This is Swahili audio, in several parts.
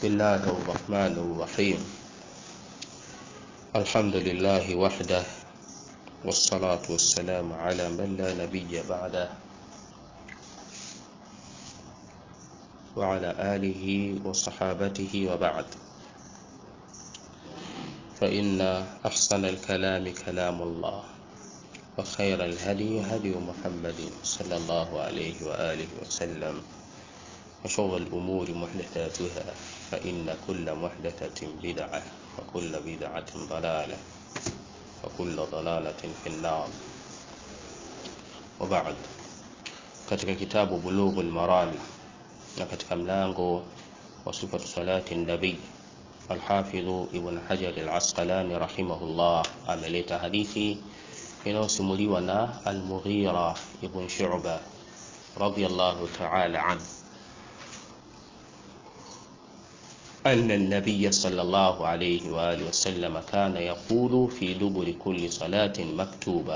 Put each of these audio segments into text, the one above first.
بسم الله الرحمن الرحيم الحمد لله وحده والصلاة والسلام على من لا نبي بعده وعلى آله وصحابته وبعد فإن أحسن الكلام كلام الله وخير الهدي هدي محمد صلى الله عليه وآله وسلم وشر الأمور محدثاتها فإن كل محدثة بدعة وكل بدعة ضلالة وكل ضلالة في النار وبعد katika kitabu Bulughul Maram na katika mlango wa sifatu salati nabii Alhafidhu Ibn Hajar Al-Asqalani rahimahullah ameleta hadithi inayosimuliwa na Al-Mughira ibn Shu'ba radiyallahu ta'ala anhu أن النبي صلى الله عليه وآله وسلم كان يقول في دبر كل صلاة مكتوبة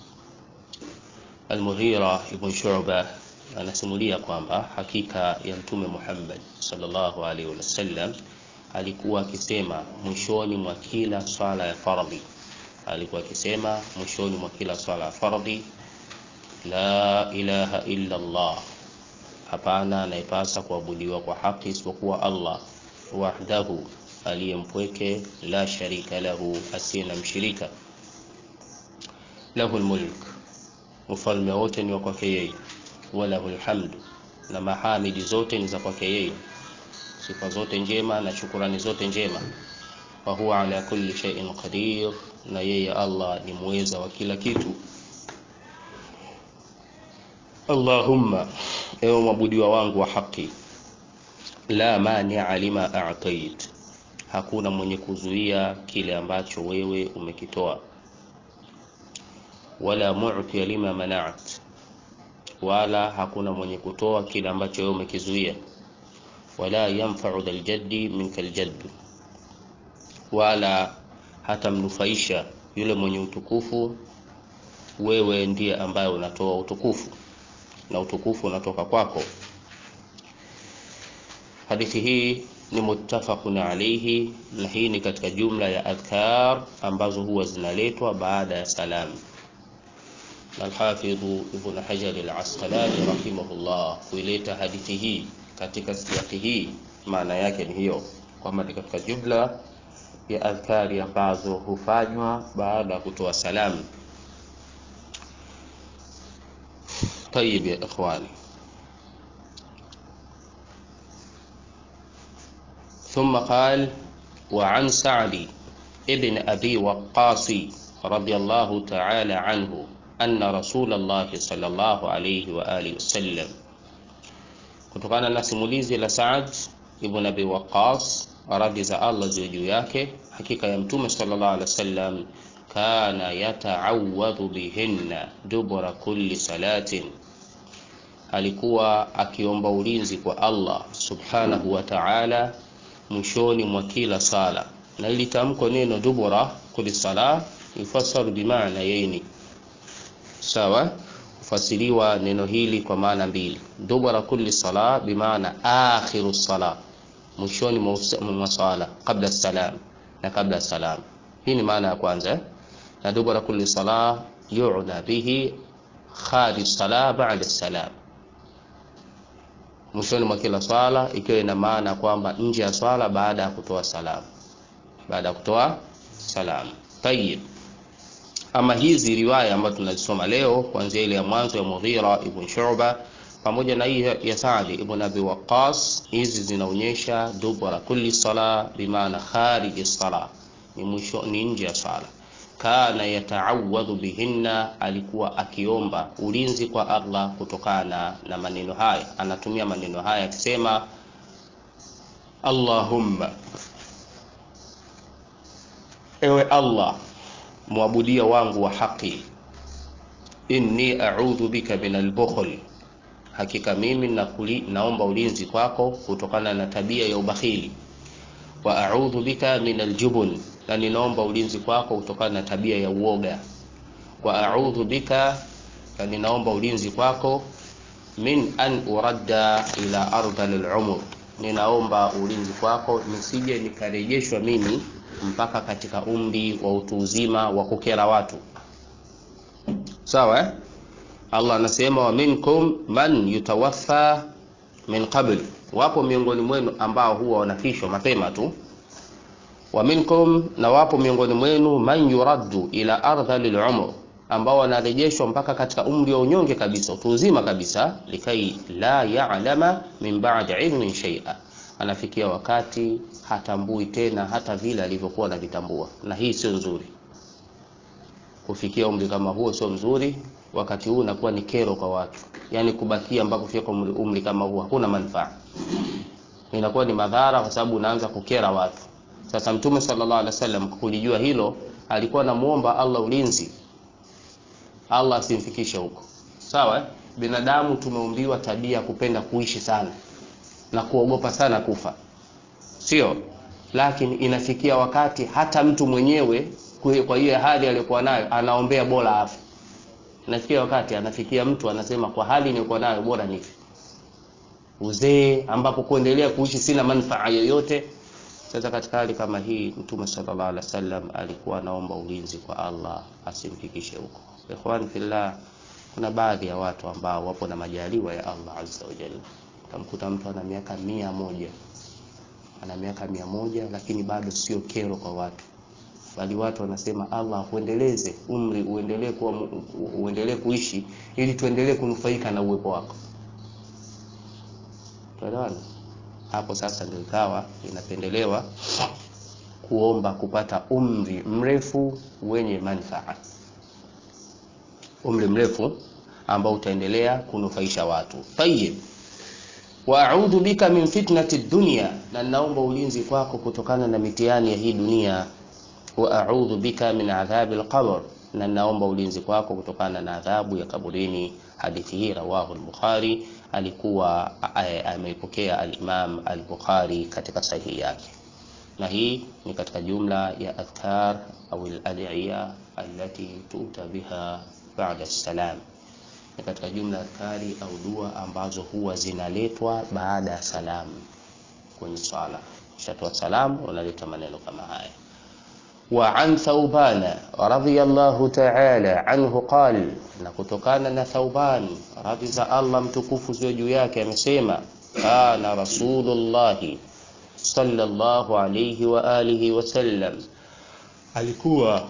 Al-Mughira ibn Shu'ba anasimulia kwamba hakika ya Mtume Muhammad sallallahu alaihi wasallam alikuwa akisema mwishoni mwa kila swala ya fardhi, alikuwa akisema mwishoni mwa kila swala ya fardhi, la ilaha illa Allah, hapana anayepasa kuabudiwa kwa haki isipokuwa Allah wahdahu, aliyempweke, la sharika lahu, asiye na mshirika, lahu lmulk ufalme wote ni wa kwake yeye, walahu lhamdu, na mahamidi zote ni za kwake yeye, sifa zote njema na shukurani zote njema. Wa huwa ala kulli shay'in qadir, na yeye Allah ni muweza wa kila kitu. Allahumma, ewe mwabudiwa wangu wa haki, la mania lima a'tait, hakuna mwenye kuzuia kile ambacho wewe umekitoa wala mu'ti lima mana'at, wala hakuna mwenye kutoa kile ambacho wewe umekizuia. Wala yanfa'u dhal jaddi minka aljaddu, wala hatamnufaisha yule mwenye utukufu, wewe ndiye ambaye unatoa utukufu na utukufu unatoka kwako. Hadithi hii ni muttafaqun alayhi, na hii ni katika jumla ya adhkar ambazo huwa zinaletwa baada ya salamu. Alhafidhu Ibn Hajar Al-Asqalani rahimahullah kuileta hadithi hii katika siyaki hii, maana yake ni hiyo kwamba ni katika jumla ya adhkari ambazo hufanywa baada ya kutoa salamu. Tayib ya ikhwani, ثم قال وعن سعد ابن أبي وقاص رضي الله تعالى عنه anna rasulallahi sallallahu alayhi wa alihi wasallam, kutokana na simulizi la Saad ibn Abi Waqqas, radhi za Allah ziwe juu yake, hakika ya Mtume sallallahu alayhi wasallam, kana yata'awadhu bihinna dubura kulli salatin, alikuwa akiomba ulinzi kwa Allah subhanahu wa ta'ala mwishoni mwa kila sala, na ili tamko neno dubura kulli sala yufasaru bimaana yaini sawa hufasiriwa neno hili kwa maana mbili dubara kulli sala bimaana akhiru sala mwishoni mwa sala kabla salam na kabla salam hii ni maana ya kwanza na dubara kulli sala yu'na bihi kharij sala ba'da salam mwishoni mwa kila swala ikiwa ina maana kwamba nje ya swala baada ya kutoa salam baada ya kutoa salam tayib ama hizi riwaya ambazo tunazisoma leo kuanzia ile ya mwanzo ya Mughira ibn Shu'ba pamoja na hii ya Sa'd ibn Abi Waqqas, hizi zinaonyesha dubara kulli sala bimaana khariji sala, ni mwisho, ni nje ya sala. Kana yata'awadhu bihinna, alikuwa akiomba ulinzi kwa Allah kutokana na maneno haya. Anatumia maneno haya akisema Allahumma, ewe Allah mwabudia wangu wa haki, inni a'udhu bika min albukhl, hakika mimi nakuli, naomba ulinzi kwako kutokana na tabia ya ubakhili. Wa a'udhu bika min aljubun, na ninaomba ulinzi kwako kutokana na tabia ya uoga. Wa a'udhu bika, na ninaomba ulinzi kwako min an uradda ila ardhal al-umr, ninaomba ulinzi kwako nisije nikarejeshwa mimi mpaka katika umri wa utu uzima wa kukera watu sawa eh? allah anasema wa minkum man yutawaffa min qabl wapo miongoni mwenu ambao huwa wanafishwa mapema tu wa minkum na wapo miongoni mwenu man yuraddu ila ardhali lumur ambao wanarejeshwa mpaka katika umri wa unyonge kabisa utu uzima kabisa likai la ya'lama min ba'di ilmin shay'a anafikia wakati hatambui tena hata vile alivyokuwa anavitambua na hii sio nzuri kufikia umri kama huo sio mzuri wakati huu unakuwa ni kero kwa watu yaani kubakia mpaka kufika umri, umri kama huo hakuna manufaa inakuwa ni madhara kwa sababu unaanza kukera watu sasa mtume sallallahu alaihi wasallam kulijua hilo alikuwa anamuomba Allah ulinzi Allah asimfikishe huko sawa eh? binadamu tumeumbiwa tabia kupenda kuishi sana na kuogopa sana kufa sio lakini inafikia wakati hata mtu mwenyewe kwa hiyo hali aliyokuwa nayo anaombea bora afe nafikia wakati anafikia mtu anasema kwa hali niliyokuwa nayo bora nife uzee ambapo kuendelea kuishi sina manufaa yoyote sasa katika hali kama hii mtume sallallahu alaihi wasallam alikuwa anaomba ulinzi kwa Allah asimfikishe huko ikhwan fillah kuna baadhi ya watu ambao wapo na majaliwa ya Allah azza wa jalla utamkuta mtu ana miaka mia moja ana miaka mia moja lakini bado sio kero kwa watu bali watu wanasema Allah uendeleze umri uendelee kuwa uendelee kuishi ili tuendelee kunufaika na uwepo wako tuelewana hapo sasa ndio ikawa inapendelewa kuomba kupata umri mrefu wenye manufaa umri mrefu ambao utaendelea kunufaisha watu tayib wa a'udhu bika min fitnati dunya na naomba ulinzi kwako kutokana na mitihani ya hii dunia wa a'udhu bika min adhabi alqabr na naomba ulinzi kwako kutokana na adhabu ya kaburini hadithi hii rawahu al-bukhari alikuwa ameipokea al-imam al-bukhari katika sahihi yake na hii ni katika jumla ya adhkar au al-ad'iya allati tuta biha ba'da salam ni katika jumla adhkari au dua ambazo huwa zinaletwa baada ya salam kwenye swala shatoa salam unaleta maneno kama haya وعن ثوبان رضي الله تعالى عنه قال na kutokana na Thauban radhi za Allah mtukufu ziwe juu yake amesema kana rasulullah sallallahu alayhi wa alihi wasallam alikuwa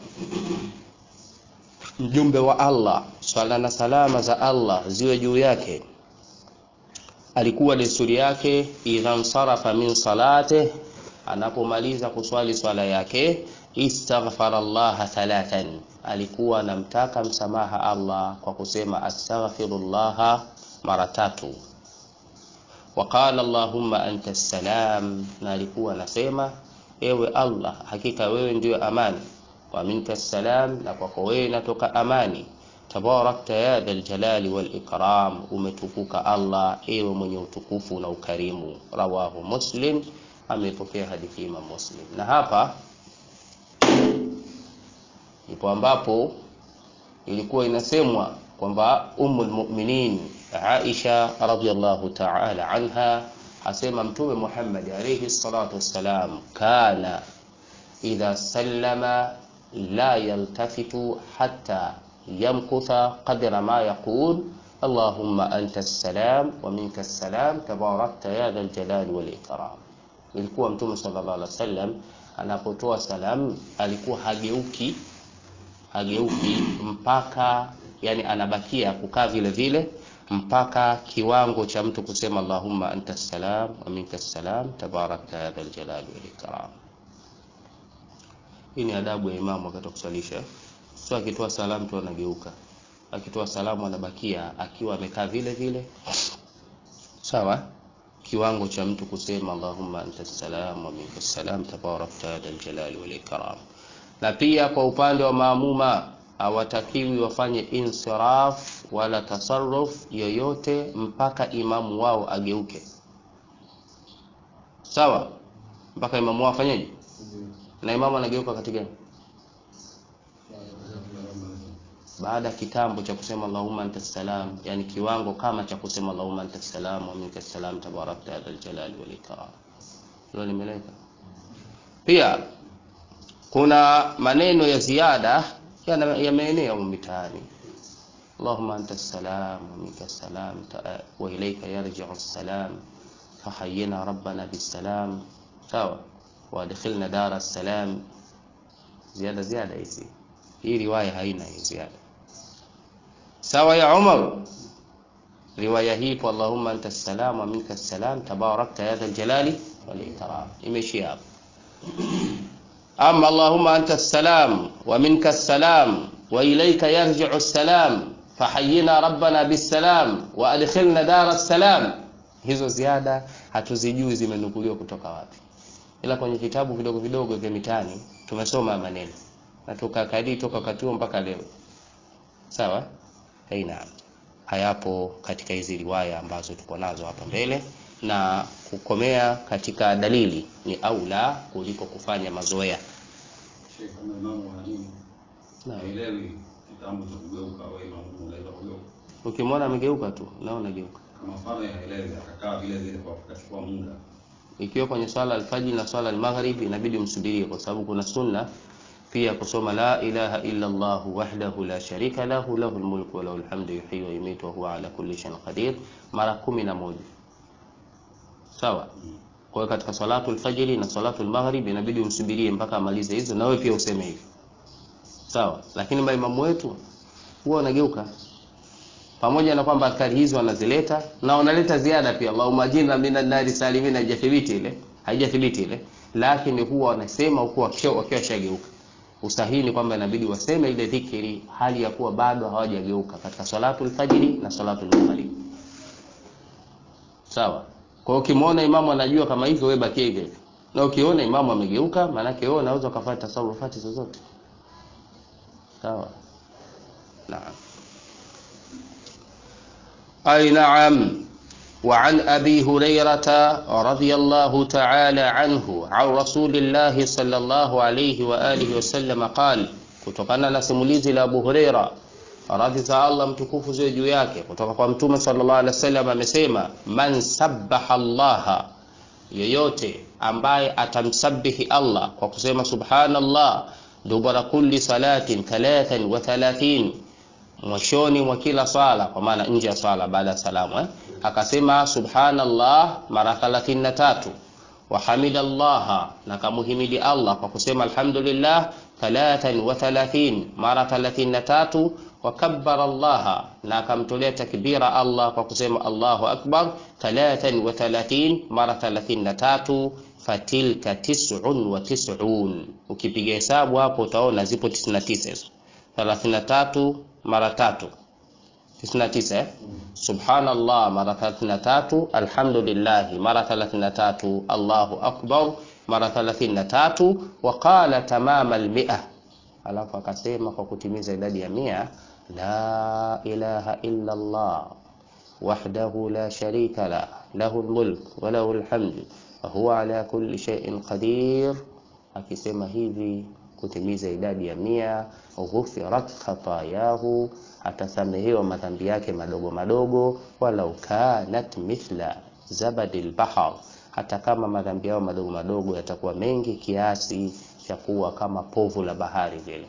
mjumbe wa Allah swala na salama za Allah ziwe juu yake alikuwa desturi yake idha nsarafa min salate anapomaliza kuswali swala yake istaghfara Allah thalathan alikuwa anamtaka msamaha Allah kwa kusema astaghfirullah mara tatu waqala allahumma anta salam na alikuwa anasema ewe Allah hakika wewe ndiyo amani wa minka salam na kwako wewe natoka amani tabarakta ya dhal jalali wal ikram umetukuka Allah ewe mwenye utukufu na ukarimu rawahu muslim amepokea hadithi Imam Muslim na hapa ndipo ambapo ilikuwa inasemwa kwamba ummul mu'minin Aisha radhiyallahu ta'ala anha asema mtume Muhammad alayhi salatu wassalam kana idha sallama la yaltafitu hatta yamkutha qadra ma yaqul اللهم أنت السلام ومنك السلام تباركت يا ذا الجلال والإكرام ilikuwa mtume sallallahu alaihi wasallam anapotoa salamu alikuwa hageuki hageuki mpaka yani anabakia kukaa vile vile mpaka kiwango cha mtu kusema Allahumma anta salam wa minka salam tabarakta ya dhal jalali wal ikram. Hii ni adabu ya imamu wakati wa kuswalisha. Sio akitoa salamu tu anageuka, akitoa salamu anabakia akiwa amekaa vile vile, sawa kiwango cha mtu kusema Allahumma anta salam wa minka salam tabarakta ya dhal jalali wal ikram. Na pia kwa upande wa maamuma hawatakiwi wafanye insiraf wala tasarruf yoyote mpaka imamu wao ageuke. Sawa? Mpaka imamu wao afanyeje? Na imamu anageuka wakati gani? baada ya kitambo cha kusema Allahumma anta salam, yani kiwango kama cha kusema Allahumma anta salam wa minka salam tabarakta ya dhal jalali wal ikram. Hilo limeleka. Pia kuna maneno ya ziada yana- yameenea humu mitaani. Allahumma anta salam wa minka salam ta- wa ilayka yarji'u salam fahayyina rabbana bisalam. Sawa, wa adkhilna dara salam. Ziada ziada hizi, hii riwaya haina hii ziada. Sawa ya Umar, riwaya hii kwa Allahumma anta salam wa minka salam tabarakta ya dhal jalali wal ikram, imeishia hapo. Ama Allahumma anta salam wa minka salam wa ilayka yarji'u salam fahayyina rabbana bisalam wa adkhilna dara salam, hizo ziada hatuzijui zimenukuliwa kutoka wapi, ila kwenye vitabu vidogo vidogo vya mitaani tumesoma maneno na tukakadi toka wakati huo mpaka leo. Sawa, haina hayapo katika hizi riwaya ambazo tuko nazo hapa mbele, na kukomea katika dalili ni aula kuliko kufanya mazoea. Sheikh, kama imamu wa nini Naam. haelewi kitambo cha kugeuka, wewe imamu unaweza kugeuka Ukimwona amegeuka tu naona geuka. kama mfano haelewi, akakaa vile vile kwa kachukua muda Ikiwa kwenye swala alfajiri na swala almaghrib inabidi umsubirie, kwa sababu kuna sunna pia kusoma la ilaha illa Allah wahdahu la sharika lahu lahul mulku wa lahul hamdu yuhyi wa yumitu wa huwa ala kulli shay'in qadir mara kumi na moja. Sawa. Kwa hiyo katika salatu alfajiri na salatu almaghrib inabidi umsubirie mpaka amalize hizo, na wewe pia useme hivi. Sawa. Lakini maimamu wetu huwa wanageuka pamoja na kwamba askari hizi wanazileta na wanaleta ziada pia, Allahumma ajirna minan nari salimin, haijathibiti ile, haijathibiti ile, lakini huwa wanasema huku wakiwa wakiwa shageuka. Usahihi ni kwamba inabidi waseme ile dhikri hali ya kuwa bado hawajageuka katika salatul fajri na salatul maghrib. Sawa. Kwa hiyo ukimwona imamu anajua kama hivyo, wewe bakie hivyo hivyo, na ukiona imamu amegeuka, maanake wewe unaweza ukafuata tasarufati zozote. Sawa. Naam. أي نعم وعن أبي هريرة رضي الله تعالى عنه عن رسول الله صلى الله عليه وآله وسلم قال kutokana na simulizi la Abu Huraira radhi za Allah mtukufu ziwe juu yake kutoka kwa mtume sallallahu alaihi wasallam amesema man sabbaha Allah yoyote ambaye atamsabihi Allah kwa kusema subhanallah dubara kulli salatin thalathan wa thalathin mwishoni mwa kila swala, kwa maana nje ya swala baada ya salamu eh? Akasema subhanallah mara 33 wa hamidallaha, na kamuhimidi Allah kwa kusema alhamdulillah thalathan wa thalathin mara 33 wa kabbara Allah, na akamtolea takbira Allah kwa kusema Allahu akbar thalathan wa thalathin mara 33 fatilka tis'un wa tis'un. Ukipiga hesabu hapo utaona zipo 99 hizo 33 mara tatu 99 eh? Subhanallah mara 33, alhamdulillah mara 33, Allahu akbar mara 33, wa qala tamama almi'a, alafu akasema kwa kutimiza idadi ya mia, la ilaha illa Allah wahdahu la sharika la lahu almulk wa lahu alhamdu wa huwa ala kulli shay'in qadir. Akisema hivi kutimiza idadi ya mia, ghufirat khatayahu, atasamehewa madhambi yake madogo madogo, walau kanat mithla zabadil bahar, hata kama madhambi yao madogo madogo yatakuwa mengi kiasi cha kuwa kama povu la bahari vile,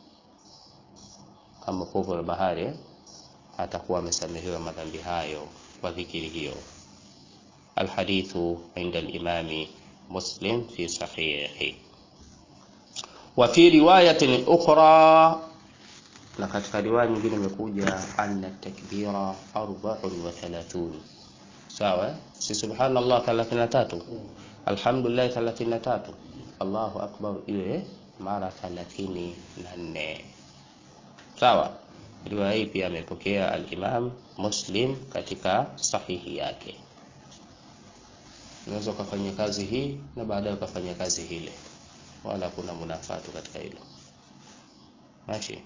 kama povu la bahari eh? atakuwa amesamehewa madhambi hayo kwa dhikiri hiyo. Alhadithu inda al-Imami Muslim fi sahihi wa fi riwayatin ukhra, na katika riwaya nyingine imekuja anna takbira arba'un wa thalathun. Sawa, si subhanallah 33, alhamdulillah 33, Allahu akbar ile mara 34. Sawa, riwaya hii pia amepokea al-Imam Muslim katika sahihi yake. Unaweza ukafanya kazi hii na baadaye ukafanya kazi hile wala kuna munafatu katika hilo. Mashi.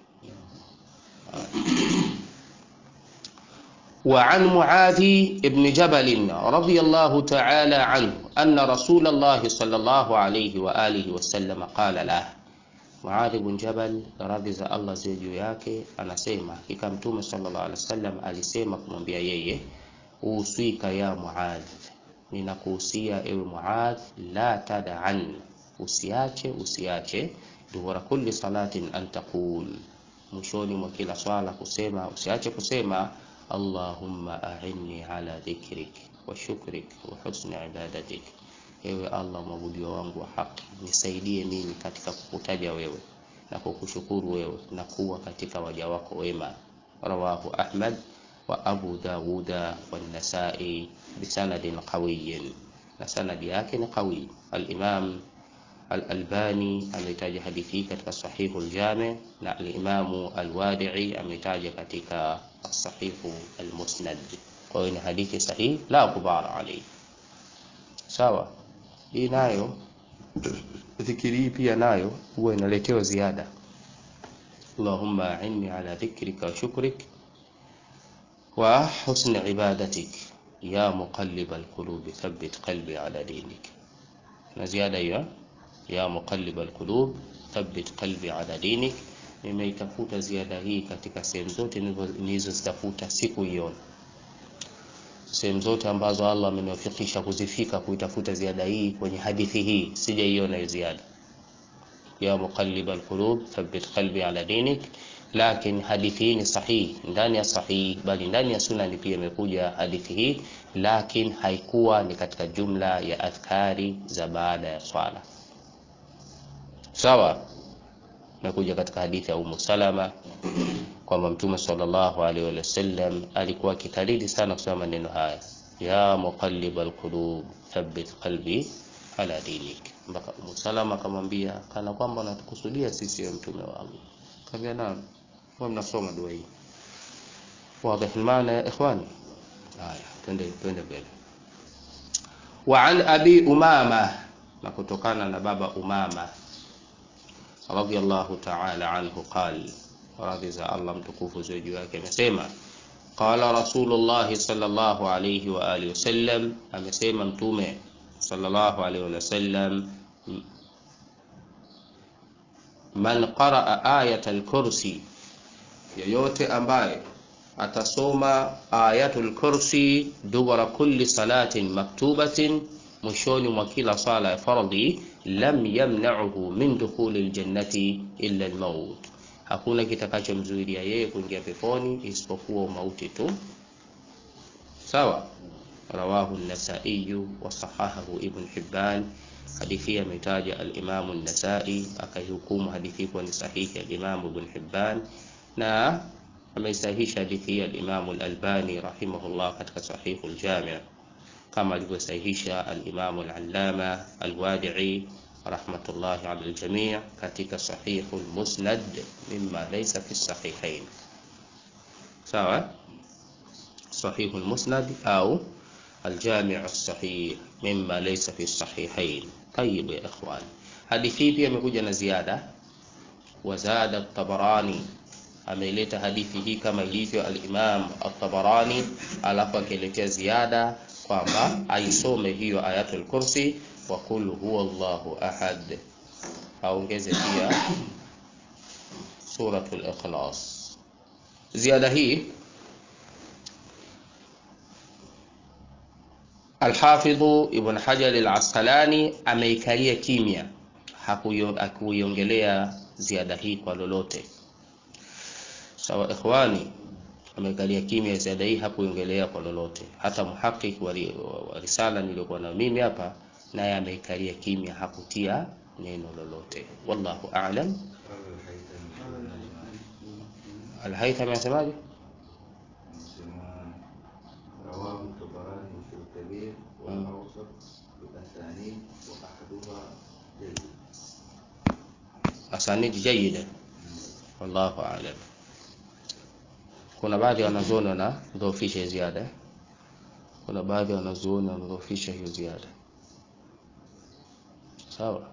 وعن معاذ بن جبل رضي الله تعالى عنه أن رسول الله صلى الله عليه وآله وسلم قال له Muadh ibn Jabal radhi za Allah ziwe juu yake anasema hakika Mtume sallallahu alaihi wasallam alisema kumwambia yeye, uswika ya Muadh, ninakuhusia ewe Muadh, la tad'an, usiache usiache, dubura kulli salatin an taqul, mwishoni mwa kila swala kusema, usiache kusema Allahumma a'inni ala dhikrik wa shukrik wa husni ibadatik Ewe Allah mwabudiwa wangu wa haki, nisaidie mimi katika kukutaja wewe na kukushukuru wewe na kuwa katika waja wako wema. Rawahu Ahmad wa Abu Dawuda wa Nasai bisanadin qawiyin, na sanadi yake ni qawi. Al-Imam Al-Albani ametaja hadithi hii katika Sahihu al-Jami na al-Imamu Al-Wadi'i ametaja katika Sahihu al-Musnad. Kwa hiyo ni hadithi sahihi, la kubara alayhi. Sawa. Hii nayo dhikiri hii pia nayo huwa inaletewa ziada. Allahumma inni ala dhikrika wa shukrik wa husni ibadatik ya muqallib alqulubi thabbit qalbi ala dinik. Na ziada hiyo ya muqallib alqulub thabbit qalbi ala dinik. Nimeitafuta ziada hii katika sehemu zote nilizozitafuta sikuiona sehemu zote ambazo Allah ameniwafikisha kuzifika kuitafuta ziada hii kwenye hadithi hii sijaiona hiyo ziada ya muqallib alqulub thabbit qalbi ala dinik lakini hadithi hii ni sahihi ndani ya sahihi bali ndani ya sunani pia imekuja hadithi hii lakini haikuwa ni katika jumla ya adhkari za baada ya swala sawa imekuja katika hadithi ya Ummu Salama kwamba Mtume sallallahu alaihi wasallam alikuwa akikariri sana kusema maneno haya, ya muqallib alqulub thabbit qalbi ala dinik, mpaka Ummu Salama akamwambia kana kwamba anatukusudia sisi ya mtume wa Allah. Kaambia naam, kwa mnasoma dua hii wazi maana ya ikhwani. Haya, twende twende mbele. Wa an abi umama, na kutokana na baba Umama radhiyallahu ta'ala anhu qala radhi za Allah mtukufu ziwe juu yake amesema qala rasulullah sallallahu alayhi wa alihi wasallam amesema mtume sallallahu alayhi wasallam man qaraa ayat al-kursi yoyote ambaye atasoma ayatul kursi dubara kulli salatin maktubatin mwishoni mwa kila sala ya fardhi lam yamna'uhu min dukhuli aljannati illa almaut hakuna kitakachomzuilia yeye kuingia peponi isipokuwa mauti tu sawa rawahu an-nasa'i wa sahahahu ibn hibban hadithi ametaja al-imam an-nasa'i akaihukumu hadithi kuwa ni sahihi al-imam ibn hibban na ameisahihisha hadithi al-imam al-albani rahimahullah katika sahihu al-jami' kama alivyosahihisha al-imam al-allama al-wadi'i rahmatullahi ala aljamii katika sahihu almusnad mimma laysa fi sahihain sawa sahihu almusnad au الجامع الصحيح مما ليس في الصحيحين طيب يا اخوان hadithi pia imekuja na ziada wazada at-tabarani ameileta hadithi hii kama ilivyo al-imam at-tabarani alafu akiletea ziada kwamba aisome hiyo ayatul kursi wa qul huwa Allahu ahad, aongeze pia suratul ikhlas. Ziada hii Alhafidhu Ibn Hajar al-Asqalani ameikalia kimya, hakuiongelea ziada hii kwa lolote. Sawa ikhwani, ameikalia kimya ziada hii hakuiongelea kwa lolote. Hata muhaqqiq wa risala niliyokuwa nayo mimi hapa naye ameikalia kimya, hakutia neno lolote. Wallahu a'lam. Al-Haythami anasemaje? Asanid jayyida, wallahu a'lam. Kuna baadhi ya wanazuoni wanadhoofisha ziada, kuna baadhi ya wanazuoni wanadhoofisha hiyo ziada sawa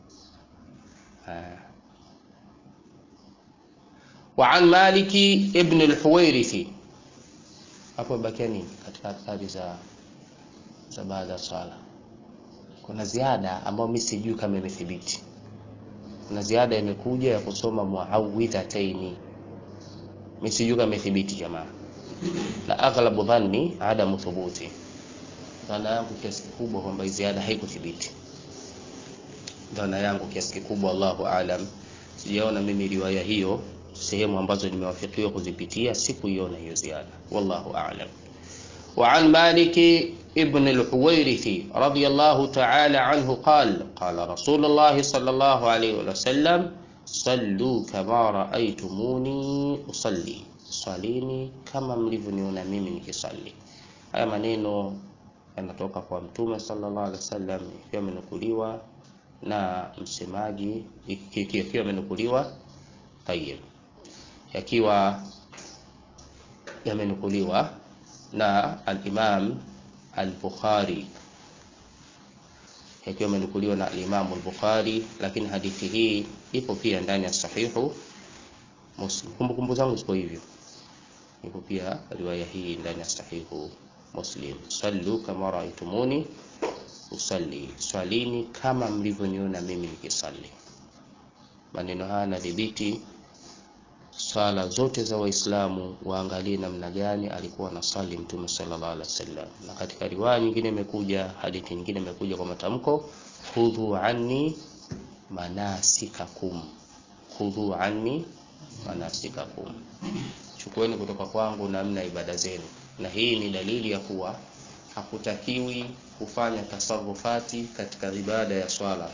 wa an maliki ibn al-huwairithi hapo bakia nini katika adhkari za za baada ya swala kuna ziada ambayo mimi sijui kama imethibiti na ziada imekuja ya kusoma muawidhataini mimi sijui kama imethibiti jamaa na aghlabu dhanni adamu thubuti dhana yangu kiasi kikubwa kwamba hii ziada haikuthibiti dhana yangu kiasi kikubwa Allahu aalam sijaona mimi riwaya hiyo sehemu ambazo nimewafikiwa kuzipitia sikuiona hiyo ziada wallahu aalam وعن مالك ابن الحويرث رضي الله تعالى عنه قال قال رسول الله صلى الله عليه وسلم صلوا كما رأيتموني أصلي swalini kama mlivyoniona mimi nikisali haya maneno yanatoka kwa mtume sallallahu alaihi wasallam ikiwa amenukuliwa na msemaji ikiwa amenukuliwa tayib yakiwa yamenukuliwa na al-Imam al-Bukhari yakiwa yamenukuliwa na al-Imam al-Bukhari lakini hadithi hii ipo pia ndani ya sahihu Muslim kumbukumbu zangu ziko hivyo ipo pia riwaya hii ndani ya sahihu Muslim sallu kama raaitumuni usalli swalini kama mlivyoniona mimi nikisali maneno haya nadhibiti swala zote za waislamu waangalie namna gani alikuwa anasali mtume sallallahu alaihi wasallam na katika riwaya nyingine imekuja hadithi nyingine imekuja kwa matamko khudhu anni manasikakum khudhu anni manasikakum chukueni kutoka kwangu namna ibada zenu na hii ni dalili ya kuwa hakutakiwi kufanya tasarufati katika ibada ya swala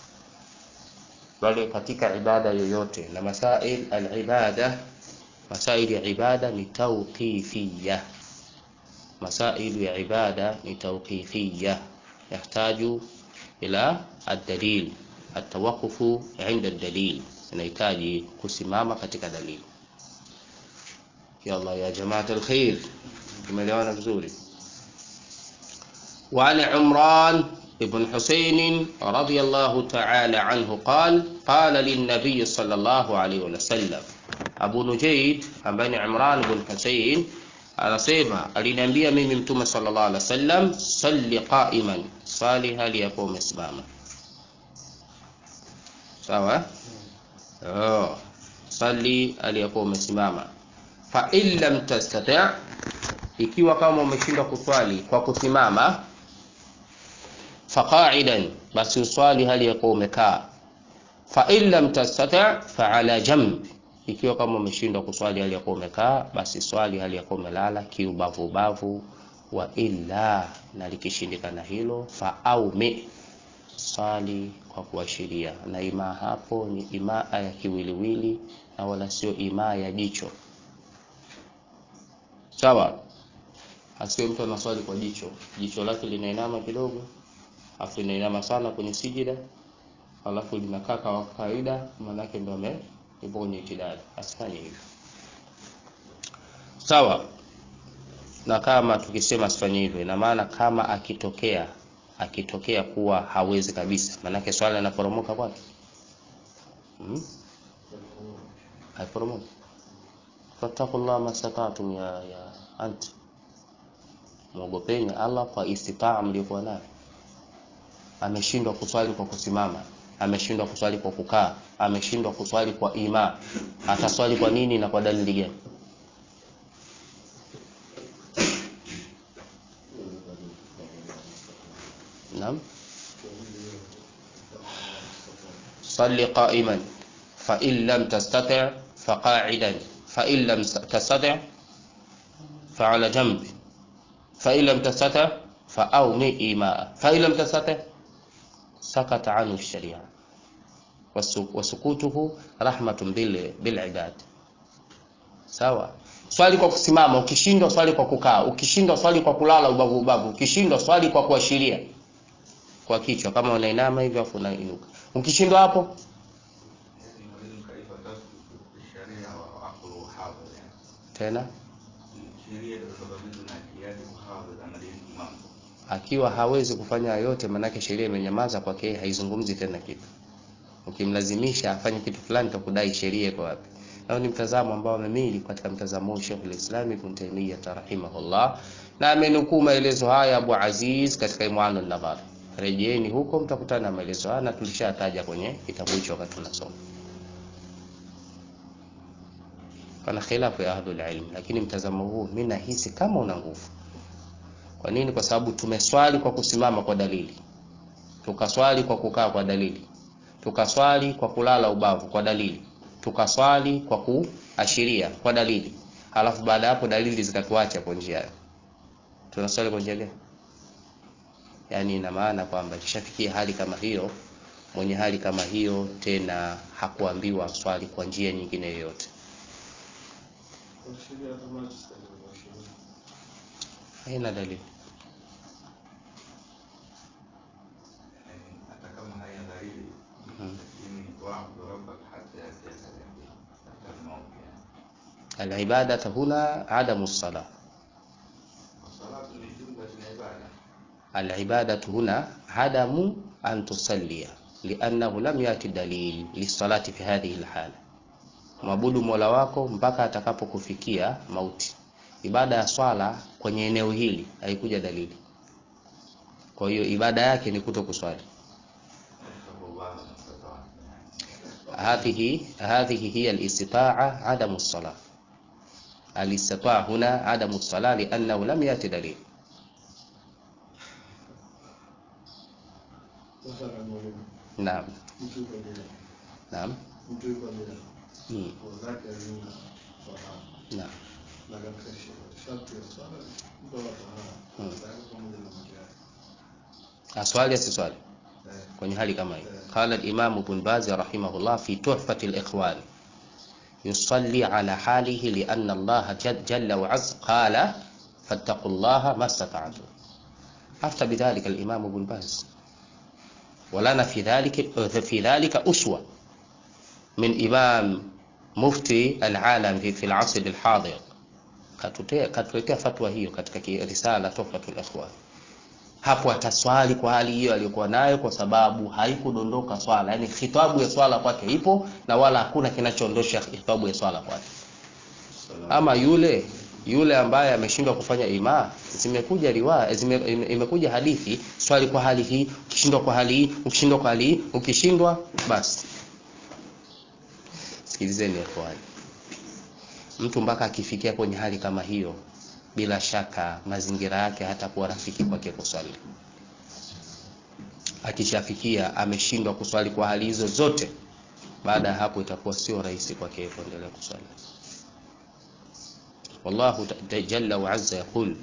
bali katika ibada yoyote na masail al-ibada masail ya ibada ni tawqifiyya masail ya ibada ni tawqifiyya yahtaju ila ad-dalil at-tawaqquf 'inda ad-dalil inahitaji kusimama katika dalili ya Allah ya jamaa al-khair tumeelewana vizuri وعن عمران ابن حسين رضي الله تعالى عنه قال قال للنبي صلى الله عليه وسلم أبو نجيد أبن عمران بن حسين anasema aliniambia mimi mtume sallallahu alaihi wasallam salli qa'iman sali hali yapo umesimama sawa oh sali hali yapo umesimama fa in lam tastati' ikiwa kama umeshindwa kuswali kwa kusimama faqa'idan basi uswali hali ya kuwa umekaa fa in lam tastati' fa ala jamb ikiwa kama umeshindwa kuswali hali ya kuwa umekaa basi swali hali ya kuwa umelala kiubavu bavu wa illa na likishindikana hilo fa aume swali kwa kuashiria na imaa hapo ni imaa ya kiwiliwili na wala sio imaa ya jicho sawa asiwe mtu anaswali kwa jicho jicho lake linainama kidogo afu inainama sana kwenye sijida alafu linakaa kwa kawaida maanake ndo ame ipo kwenye itidali asifanye hivyo sawa na kama tukisema asifanye hivyo ina maana kama akitokea akitokea kuwa hawezi kabisa maanake swala linaporomoka kwake hmm? haiporomoki fattakullah masatatum ya, ya anti mwogopeni Allah kwa istitaa mliokuwa nayo ameshindwa kuswali kwa kusimama ameshindwa kuswali kwa kukaa ameshindwa kuswali kwa ima ataswali kwa nini na kwa dalili gani naam صلي قائما فإن لم تستطع فقاعدا فإن لم تستطع فعلى جنب فإن لم تستطع فأومي إيماء فإن لم تستطع سكت عنه الشريعة وسكوته رحمة بالعباد sawa swali kwa kusimama ukishindwa swali kwa kukaa ukishindwa swali kwa kulala ubavu ubavu ukishindwa swali kwa kuashiria kwa kichwa kama unainama hivyo afu unainuka ukishindwa hapo tena akiwa hawezi kufanya yote manake sheria imenyamaza kwake haizungumzi tena kitu ukimlazimisha afanye kitu fulani takudai sheria iko wapi nao ni mtazamo ambao amemili katika mtazamo wa Sheikh al-Islam Ibn Taymiyyah rahimahullah na amenukuu maelezo haya Abu Aziz katika Imwan an-Nadhar rejeeni huko mtakutana na maelezo haya na tulishataja kwenye kitabu hicho wakati tunasoma pana khilafu ya ahlul ilm lakini mtazamo huu mimi nahisi kama una nguvu kwa nini kwa sababu tumeswali kwa kusimama kwa dalili tukaswali kwa kukaa kwa dalili tukaswali kwa kulala ubavu kwa dalili tukaswali kwa kuashiria kwa dalili halafu baada ya hapo dalili zikatuacha kwa njia tunaswali kwa njia gani yaani ina maana kwamba ikishafikia hali kama hiyo mwenye hali kama hiyo tena hakuambiwa swali kwa njia nyingine yoyote haina dalili hata kama haina dalili Mhm. lakini waabudu rabbaka hatta yatiyaka al-yaqin katika maombi yani. alibadata huna adamu sala Salatu ni jumla ya ibada alibadatu huna adamu an tusallia liannahu lam yati dalil lisalati fi hadhihi lhala mwabudu mola wako mpaka atakapokufikia mauti ibada ya swala kwenye eneo hili haikuja dalili kwa hiyo ibada yake ni kuto kuswali fattaqullaha mastata'tum هذه هذه هي الاستطاعة عدم الصلاة الاستطاعة هنا عدم الصلاة لأنه لم يأتي دليل Mathalan mwalimu, نعم mtu yuko bila, نعم mtu yuko bila, مم. nguo zake hazina tahara, نعم na katika sh- sharti ya swala mtu ana tahara, Hmm. zake pamoja na maji yake. أسوالي أسوالي Eh, kwenye hali kama hii قال الإمام ابن باز رحمه الله في تحفة الإخوان يصلي على حاله لأن الله جل, جل وعز قال فاتقوا الله ما استطعتم أفتى بذلك الإمام ابن باز ولنا في ذلك في ذلك أسوة من إمام مفتي العالم في, في العصر الحاضر katutea katuletea fatwa hiyo katika ki- risala tuhfatul ikhwan hapo ataswali kwa hali hiyo aliyokuwa nayo kwa sababu haikudondoka swala yani khitabu ya swala kwake ipo na wala hakuna kinachoondosha khitabu ya swala kwake ama yule yule ambaye ameshindwa kufanya imaa zimekuja riwaya zime, ime- imekuja hadithi swali kwa hali hii ukishindwa kwa hali hii ukishindwa kwa hali hii ukishindwa basi sikilizeni ikhwani mtu mpaka akifikia kwenye hali kama hiyo bila shaka mazingira yake hatakuwa rafiki kwake kuswali akishafikia ameshindwa kuswali kwa hali hizo zote baada ya hapo itakuwa sio rahisi kwake kuendelea kuswali wallahu ta- jalla wa azza yaqul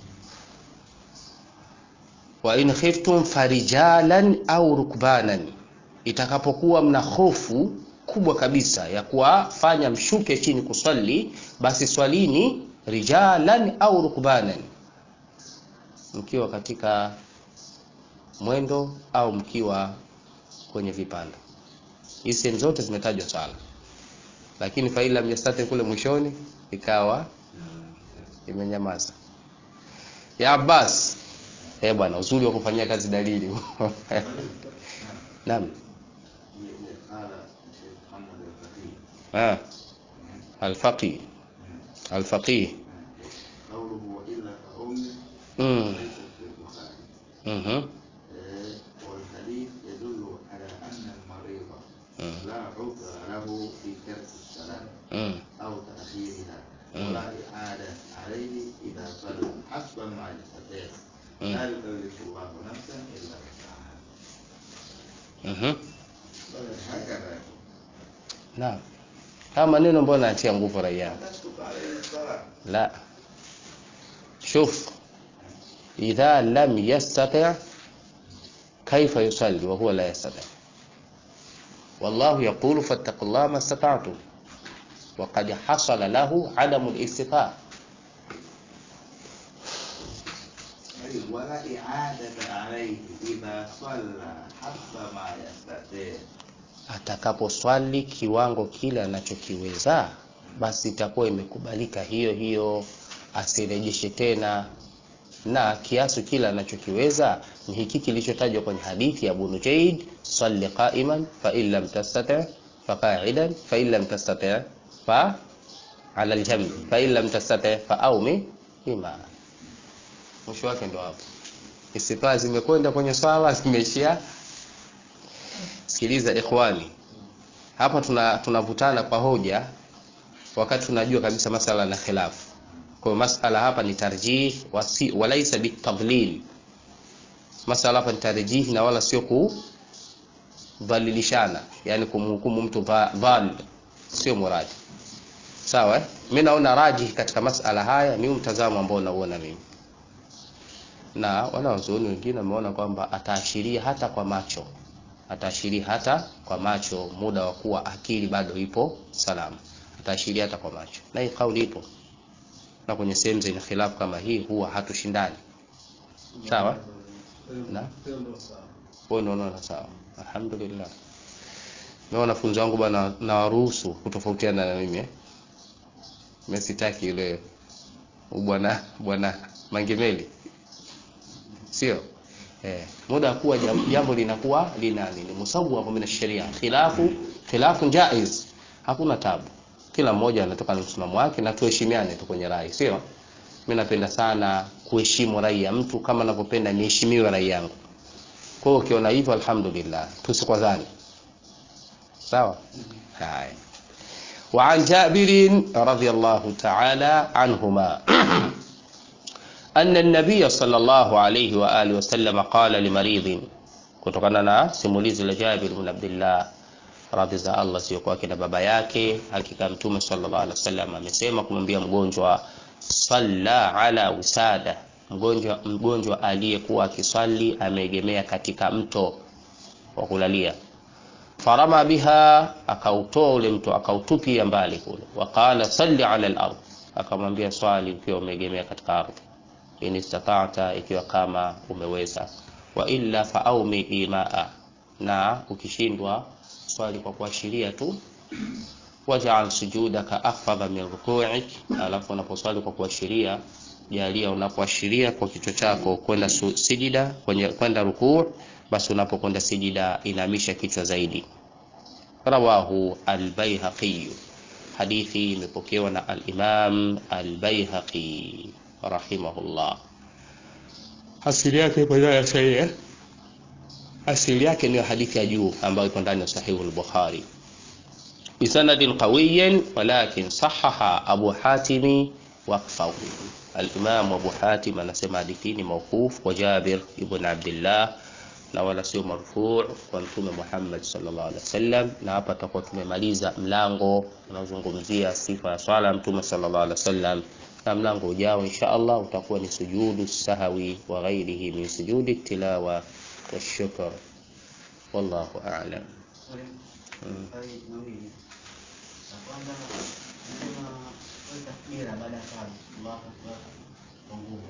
wa in khiftum farijalan au rukbanan itakapokuwa mna hofu kubwa kabisa ya kuwafanya mshuke chini kuswali basi swalini rijalan au rukbanan mkiwa katika mwendo au mkiwa kwenye vipanda hizi sehemu zote zimetajwa swala lakini faila mjastate kule mwishoni ikawa imenyamaza ya Abbas eh bwana uzuri wa kufanyia kazi dalili naam قال الشيخ محمد الفقيه ah alfaqih alfaqih قوله وإلا فأمه mm. ليست في البخاري mhm آه، والحديث يدل على أن المريض مم. لا عذر له في ترك الصلاة mm. أو تأخيرها مم. ولا إعادة عليه إذا صلى حسب ما يستطيع مم. لا يكلف الله نفسا إلا وسعها mhm هكذا يقول naam haya maneno mbona anatia nguvu raia تسقط عليه الصلاة لا شوف إذا لم يستطع كيف يصلي وهو لا يستطيع والله يقول فاتقوا الله ما استطعتم وقد حصل له عدم الاستطاعة أي ولا إعادة عليه إذا صلى حسب ما يستطيع atakaposwali kiwango kile anachokiweza basi itakuwa imekubalika hiyo hiyo asirejeshe tena na kiasi kile anachokiweza ni hiki kilichotajwa kwenye hadithi ya Abu Nujaid salli qa'iman fa in lam tastati' fa qa'idan fa in lam tastati' fa ala al-jamb fa in lam tastati' fa awmi bima mwisho wake ndo hapo Isifaa zimekwenda kwenye swala zimeishia. Sikiliza ikhwani, hapa tuna tunavutana kwa hoja wakati tunajua kabisa masala na khilafu. Kwa hiyo masala hapa ni tarjih wasi, walaisa bitadlil. Masala hapa ni tarjih na wala sio kudhalilishana, yani kumhukumu mtu dhal, sio muradi. Sawa, eh? Mimi naona rajih katika masala haya ni mtazamo ambao nauona mimi, na wanawazuoni wengine wameona kwamba ataashiria hata kwa macho, ataashiria hata kwa macho, muda wa kuwa akili bado ipo salama, ataashiria hata kwa macho, na hii kauli ipo, na kwenye sehemu zenye khilafu kama hii huwa hatushindani. Sawa, na Tendo sawa. wewe unaona sawa, alhamdulillah. Na wanafunzi wangu bwana, nawaruhusu kutofautiana na mimi eh. Mimi sitaki yule bwana bwana Mangemeli, sio eh, muda kuwa jam- jambo linakuwa lina nini musawwa min sharia khilafu khilafu jaiz, hakuna tabu, kila mmoja anatoka na msimamo wake na tuheshimiane tu kwenye rai, sio mimi napenda sana kuheshimu rai ya mtu kama ninavyopenda niheshimiwe rai yangu. Kwa hiyo ukiona hivyo, alhamdulillah, tusikwazane. Sawa, haya. وعن جابر رضي الله تعالى عنهما أن النبي صلى الله عليه وآله وسلم قال لمريض kutokana na simulizi la Jabir bin Abdullah radhi za Allah sio kwake na baba yake, hakika Mtume sallallahu alaihi wasallam amesema kumwambia mgonjwa salla ala wisada, mgonjwa mgonjwa aliyekuwa akiswali ameegemea katika mto wa kulalia farama biha, akautoa ule mto akautupia mbali kule. Waqala salli ala al-ard, akamwambia swali ukiwa umeegemea katika ardhi, in istata'ta, ikiwa kama umeweza, wa illa faaumi imaa, na ukishindwa swali kwa kuashiria tu. Waj'al sujudaka akhfadha min ruku'ik, alafu unaposwali kwa kuashiria, jalia unapoashiria kwa kichwa chako kwenda su- sijida, kwenye kwenda rukuu, basi unapokwenda sijida inamisha kichwa zaidi. Rawahu al-Baihaqi, hadithi imepokewa na al-Imam al-Baihaqi rahimahullah. Asili yake ipo ndani ya sahihi, asili yake ni hadithi ya juu ambayo ipo ndani ya sahihi al-Bukhari bisanadin qawiyin walakin sahaha Abu Hatimi waqfahu. Al-Imam Abu Hatim anasema hadithi ni mawquf kwa Jabir ibn Abdullah na wala sio marfu kwa Mtume Muhammad sallallahu alaihi wasallam. Na hapa tutakuwa tumemaliza mlango unaozungumzia sifa ya swala ya Mtume sallallahu alaihi wasallam, na mlango ujao insha Allah utakuwa ni sujudu sahawi wa ghairihi min sujudi tilawa wa shukr. Wallahu a'lam. Mm. La kwanza nasema wewe takbira baada ya swala Allahu Akbar kwa nguvu.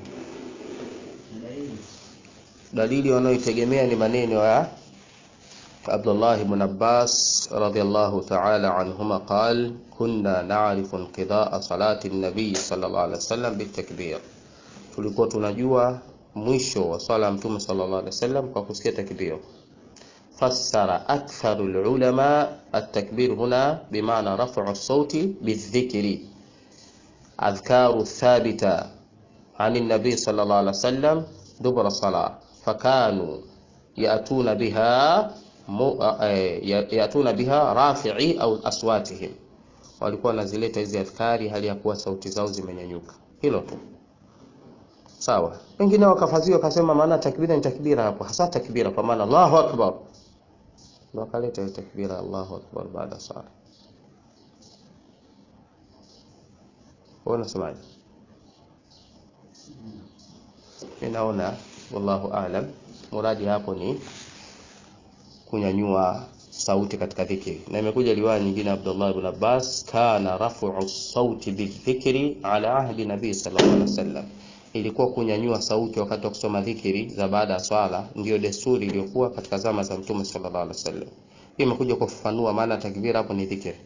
Ni dalili dalili wanayoitegemea ni maneno ya Abdullah ibn Abbas radhiyallahu ta'ala anhuma qal kunna na'rifu inqidaa salati an-nabiy sallallahu alaihi wasallam bitakbir, tulikuwa tunajua mwisho wa swala ya mtume sallallahu alaihi wasallam kwa kusikia takbir. Fassara aktharu al-ulama at-takbir huna bimaana raf'u as-sauti bidhikri adhkaru thabita عن النبي صلى الله عليه وسلم دبر الصلاة فكانوا يأتون بها م... يأتون بها رافعي أو أصواتهم walikuwa wanazileta hizi adhkari hali ya kuwa sauti zao zimenyanyuka. Hilo tu sawa. Wengine wakafazia wakasema maana takbira ni takbira hapo, hasa takbira kwa maana Allahu akbar, ndio wakaleta hiyo takbira Allahu akbar baada ya sala. Wewe unasemaje? Mimi naona wallahu aalam, muradi hapo ni kunyanyua sauti katika dhikri, na imekuja riwaya nyingine Abdullah ibn Abbas, kana rafu sauti bidhikri ala ahdi nabii sallallahu alaihi wasallam, ilikuwa kunyanyua sauti wakati wa kusoma dhikri za baada ya swala, ndiyo desturi iliyokuwa katika zama za Mtume sallallahu alaihi wasallam. Hii imekuja kufafanua maana takbira hapo ni dhikri,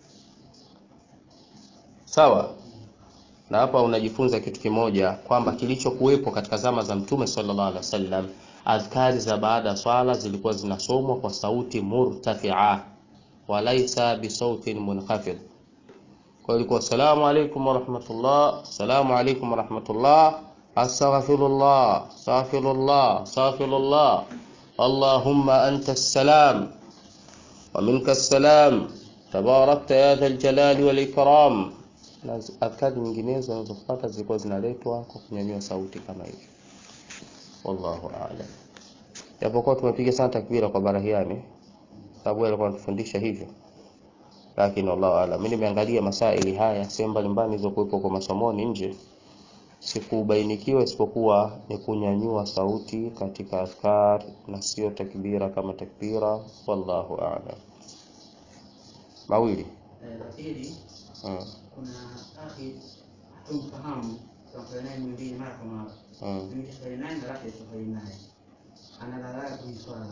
sawa na hapa unajifunza kitu kimoja kwamba kilichokuwepo katika zama za Mtume sallallahu alaihi wasallam, adhkari za baada ya swala zilikuwa zinasomwa kwa sauti murtafia, walaisa bisautin munkhafid. Kwa hiyo ilikuwa salamu alaykum wa rahmatullah, salamu alaykum wa rahmatullah, astaghfirullah astaghfirullah astaghfirullah allahumma anta salam wa minka salam tabarakta ya dha aljalali wal ikram na adhkari nyinginezo zinazofuata zilikuwa zinaletwa kwa kunyanyua sauti kama hivyo wallahu a'lam japokuwa tumepiga sana takbira kwa barahiani sababu yeye alikuwa anatufundisha hivyo lakini wallahu a'lam mimi nimeangalia masaili haya sehemu mbalimbali zilizokuwepo kwa masomoni nje sikubainikiwa isipokuwa ni kunyanyua sauti katika adhkar na sio takbira kama takbira wallahu a'lam mawili Eh, la pili mm. kuna akhi hatumfahamu tunafanya naye mwingine mara kwa mara Mm. mimi safari naye na rafiki safari naye analala kwenye swala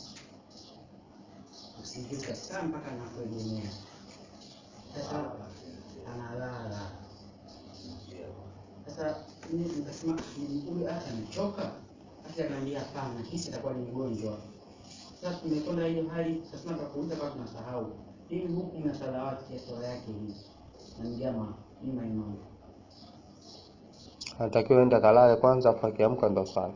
usingizi kabisa mpaka anakuegemea sasa analala sasa mimi nikasema "Ni huyu hata amechoka hata akaniambia hapana hisi atakuwa ni mgonjwa sasa tumekwenda hiyo hali sasa tukakuuliza kama tunasahau hii hukumu ya salawati ya swala yake hii na mjama ima imamu anatakiwa enda kalale kwanza afu akiamka ndo swali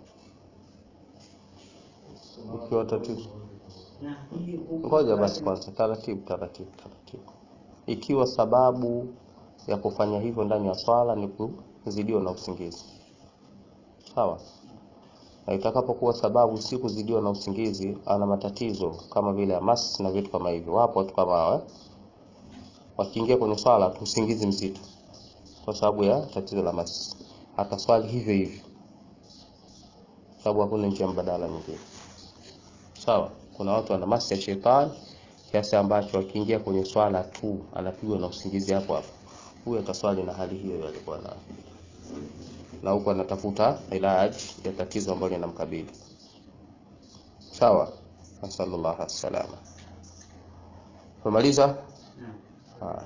ukiwa tatizo na hii hukumu ngoja basi yake- kwanza taratibu taratibu taratibu ikiwa sababu ya kufanya hivyo ndani ya swala ni kuzidiwa na usingizi sawa na itakapokuwa sababu si kuzidiwa na usingizi ana matatizo kama vile amas na vitu kama hivyo wapo watu kama hao eh? wakiingia kwenye swala tu usingizi mzito kwa sababu ya tatizo la mas ataswali hivyo hivyo sababu hakuna njia mbadala nyingine sawa kuna watu wana masi ya shetani kiasi ambacho akiingia kwenye swala tu anapigwa na usingizi hapo hapo huyu ataswali na hali hiyo hiyo alikuwa nayo na huku anatafuta ilaji ya tatizo ambalo linamkabili sawa nasallallahu alaihi wasallam tumaliza Naam. haya